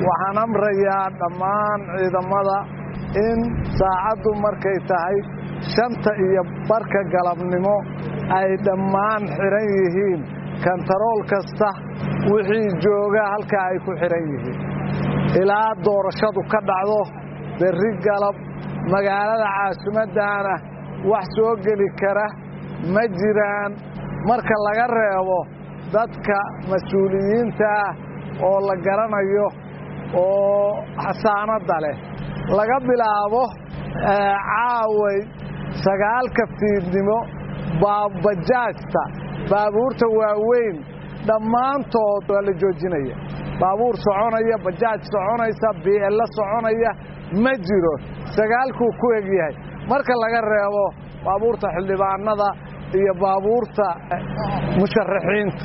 waxaan amrayaa dhammaan ciidamada in saacaddu markay tahay shanta iyo barka galabnimo ay dhammaan xidhan yihiin kantarool kasta wixii jooga halkaa ay ku xidhan yihiin ilaa doorashadu ka dhacdo berri galab magaalada caasimaddaana wax soo geli kara ma jiraan marka laga reebo dadka mas-uuliyiinta ah oo la garanayo oo xasaanadda leh laga bilaabo caaway sagaalka fiidnimo bajaajta baabuurta waaweyn dhammaantood waa la joojinaya baabuur soconaya bajaaj soconaysa biello soconaya ma jiro sagaalkuu ku egyahay marka laga reebo baabuurta xildhibaanada iyo baabuurta musharaxiinta